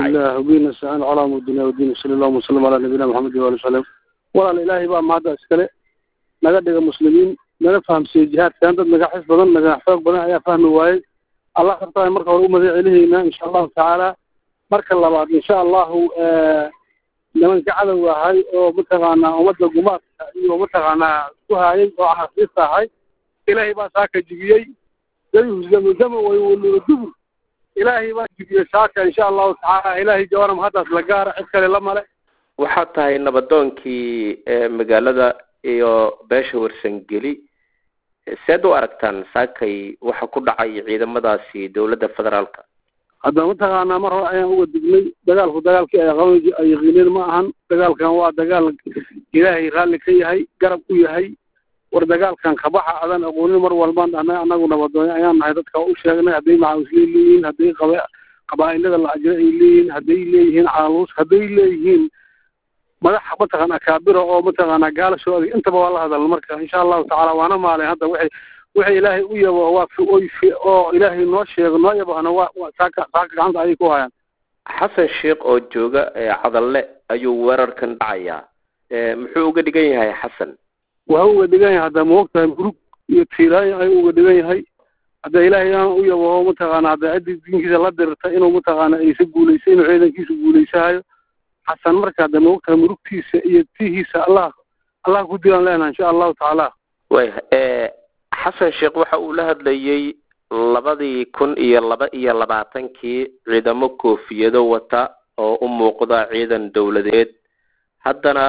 الله وبينا استعان على امر الدنيا والدين صلى الله وسلم على نبينا محمد وآله وسلم walaal ilaahay baa mahadda iskale naga dhiga muslimiin naga fahamsiiye jihaadkan dad naga xis badan naga xoog badan ayaa fahmi waayey allah kartaa marka hore u mahad celihaynaa insha allahu tacaala marka labaad insha allahu nimanka cadow ahay oo mataqaanaa ummadda gumaadka iyo mataqaanaa ku haayay oo axaasiista ahay ilaahay baa saaka jibiyey dayuhzamudama waywalluda dubur ilaahay baa jibiyey saaka insha allahu tacaala ilaahay jawaana mahaddaas la gaara cid kale la male waxaad tahay nabadoonkii magaalada iyo beesha warsangeli seed u aragtaan saakay waxa ku dhacay ciidamadaasi dowladda federaalka hadda mataqaanaa mar hore ayaan uga dignay dagaalku dagaalkii ay qaban ay yaqiineen ma ahan dagaalkan waa dagaal ilaahay raalli ka yahay garab u yahay war dagaalkan kabaxa adan aqoonin mar walbaan dhahnay annagu nabadoonyo ayaan nahay dadka u sheegnay hadday macawisle leeyihiin hadday qaba qabaa'ilada la ajiro ay leeyihiin hadday leeyihiin caaluus hadday leeyihiin madaxa mataqaana akaabira oo mataqaanaa gaalasho adig intaba waa la hadalna marka insha allahu tacaala waana maalin hadda waxay waxay ilaahay u yabo waa oy oo ilaahay noo sheego noo yabahna waa waa saaka saaka gacanta ayay ku hayaan xasan sheekh oo jooga cadalle ayuu weerarkan dhacayaa muxuu uga dhigan yahay xasan waa uga dhigan yahay hadda maogtahay murug iyo tiiraayo ayuu uga dhigan yahay hadda ilaahay aan u yabaho mataqaana hadda ciddii diinkiisa la dirirta inuu mataqaana aysa guulaysa inuu ciidankiisa guulaysahayo xasan marka hadda maogtahay murugtiisa iyo tihiisa allah allah ku dilaan leenaha insha allahu tacaala waya xasan sheekh waxa uu la hadlayey labadii kun iyo laba iyo labaatankii ciidamo koofiyado wata oo u muuqda ciidan dowladeed haddana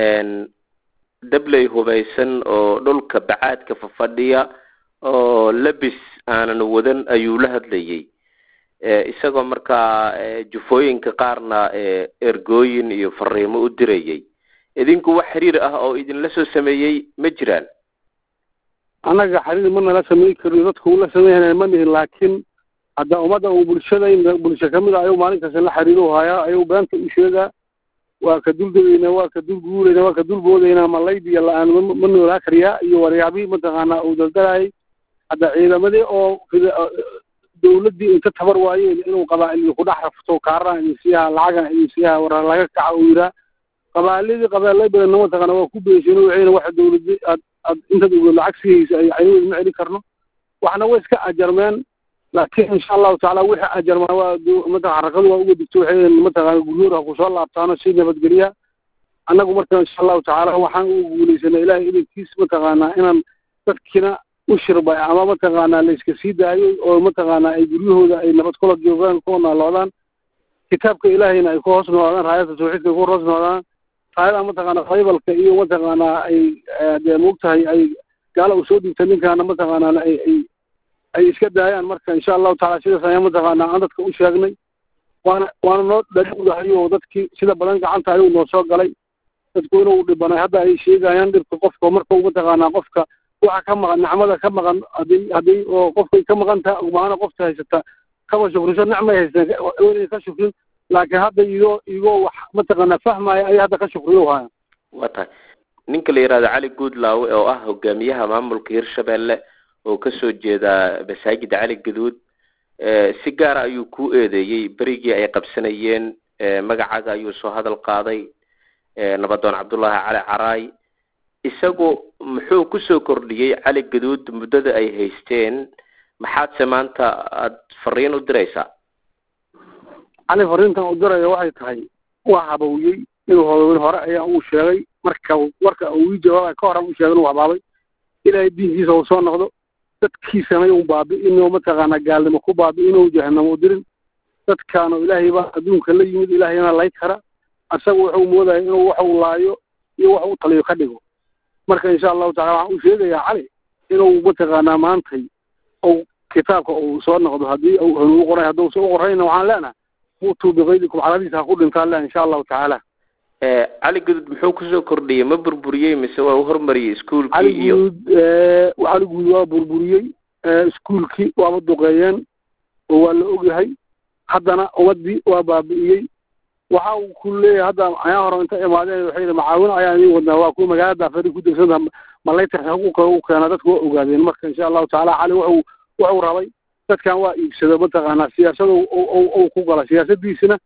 dabley hubaysan oo dhulka bacaadka fafadhiya oo lebis aanan wadan ayuu la hadlayey isagoo markaa jufooyinka qaarna ergooyin iyo fariimo u dirayay idinku wax xiriir ah oo idinla soo sameeyey ma jiraan annaga xariir ma nala samey karin dadku ula sameynaya ma nihin laakiin hadda ummadda uu bulshadayn bulsho kamid a ayuu maalin kasta la xiriiru hayaa ayuu beenta u sheegaa waa ka duldegaynaa waa ka dul guuraynaa waa ka dul boodaynaa malaydiya la-aan ma noolaa kariyaa iyo waryaabihii mataqaanaa uu daldalaayay hadda ciidamadii oo dawladdii inta tabar waayeen inuu qabaa'il ku dhex rafto kaarana idin siiyaha lacagan idin siiyaha war laga kaca uu yiraa qabaaladii qabaallay badanna mataqaana waa ku beesheen waxayna waxa dawladdi aad aad intaad ogood lacag sihaysa ay caynadeed ma celin karno waxna way iska ajarmeen laakiin insha allahu tacaala wixii ajarmaa waa mataqan xarakadu waa uga digto waxay mataqaana guryoor ha kusoo laabtaano si nabadgelya annagu marka insha allahu tacaala waxaan ugu guulaysanay ilaahay idankiis mataqaanaa inaan dadkina u shirbay ama mataqaanaa la iska sii daayay oo mataqaanaa ay guryahooda ay nabad kula joogaan ku nooloodaan kitaabka ilaahayna ay ku hoos noolaadaan raayadda tawxiidka ay ku hoos noolaadaan raayada mataqaanaa baybalka iyo mataqaanaa ay dee moogtahay ay gaala u soo dhigta ninkaana mataqaanaa ay ay ay iska daayaan marka insha allahu tacaala sidaas ayaan mataqaanaa aan dadka u sheegnay waana waana noo dhadhowdahay oo dadkii sida badan gacanta ayuu noo soo galay dadku inuu dhibanay hadda ay sheegayaan dhibka qofka marka mataqaanaa qofka waxa ka maqan nicmada ka maqan haddii haddii oo qofkay ka maqan taha ogmaana qofta haysata kama shukriso nicmay haysteen weynay ka shukrin laakiin hadda igoo igoo wax mataqaanaa fahmaya ayay hadda ka shukriyo hayaan waa tahay ninka la yihahdo cali guudlaawe oo ah hogaamiyaha maamulka hirshabelle oo kasoo jeeda masaajida cali gaduud si gaara ayuu ku eedeeyey berigii ay qabsanayeen magacaaga ayuu soo hadal qaaday nabadoon cabdullaahi cali caraay isagu muxuu kusoo kordhiyey cali gaduud muddada ay haysteen maxaadse maanta aada fariin u diraysaa cali fariintan u diraya waxay tahay waa habawyey inuu habayn hore ayaa uu sheegay marka warka uu ii jawaabay ka horan u sheegay inuu habaabay ilaahay diinkiisa uu soo noqdo dadkiisana uu baabi'inoo mataqaanaa gaalnimo ku baabi'inoo jahanamo u dirin dadkaano ilaahay baa adduunka la yimid ilaahayna lay kara asaga wuxuu moodaya inuu wax uu laayo iyo wax uu taliyo ka dhigo marka insha allahu tacala waxaan u sheegayaa cali inuu mataqaanaa maantay ou kitaabka uu soo noqdo haddii uu hanugu qoray hadduusa u qorayna waxaan leenaha muutuu biqaydikum caladiisa ha ku dhintaan leh insha allahu tacaala cali guduud muxuu kusoo kordhiyey ma burburiyey mise waa u hormariyey iskuolkii cali iyo guud cali guud waa burburiyey iskuolkii waaba duqeeyeen oo waa la ogyahay haddana ummadii waa baabi'iyey waxa uu ku leeyahay hadda ayaa hore inta imaadeen waxay yidhi macaawino ayaan idiin wadnaa waa kuwa magaalada afari ku degsanta malaytarka xuquuqa u keena dadku waa ogaadeen marka insha allahu tacaala cali wuxuu wuxuu rabay dadkan waa iibsado mataqaanaa siyaasada ou ku gala siyaasadiisina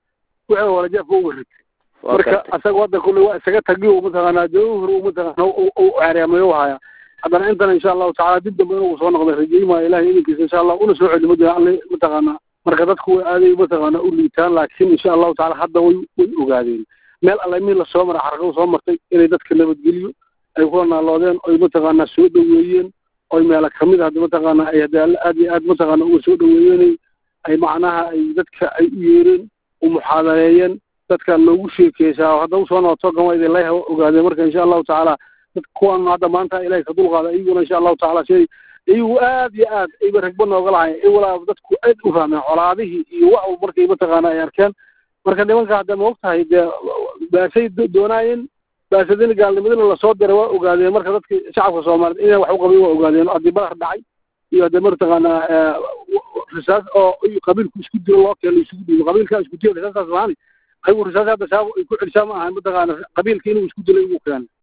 wixii hore jeefka uga ritay marka asaga hadda kulle waa isaga tagiyo mataqaanaa jawhar uu mataqaana u ceereemayo haya haddana intana insha allahu tacala dib dambe inuu soo noqday rajeymayo ilahay idinkiisa insha allah una soo celi mada alle mataqaanaa marka dadku way aaday mataqaana u liitaan laakiin insha allahu tacala hadda way way ogaadeen meel alle mii lasoo maray xarqadu soo martay inay dadka nabadgeliyo ay kula naaloodeen oy mataqaanaa soo dhoweeyeen oy meelo kamid hadda mataqaana ay hadda alle aad iyo aad mataqaana uga soo dhoweeyeen ay macnaha ay dadka ay u yeereen u muxaadareeyeen dadka loogu sheekeysaa hadda usoo noqoto gamayda lay ogaadeen marka insha allahu tacaala dad kuwan hadda maanta ilahay ka dulqaada iyaguna insha allahu tacala siday iyagu aad iyo aad ayba ragba nooga lahayn i walaa dadku aad u fahmeen colaadihii iyo wax markay mataqaana ay arkeen marka nimanka hadda ma og tahay dee baasay doonaayeen baasadina gaalnimadina lasoo diray waa ogaadeen marka dadka shacabka soomaaliyeed inay wax u qabin waa ogaadeen haddii badar dhacay iyo haddee mataqaanaa risaas oo qabiilku isku dilo loo keeno isugu dhiibo qabiilkaa isku dilo risaastaas maani ayagu risaas hadda saabo ay ku celishaa ma ahan mataqaana qabiilka inuu isku dilo igu keenay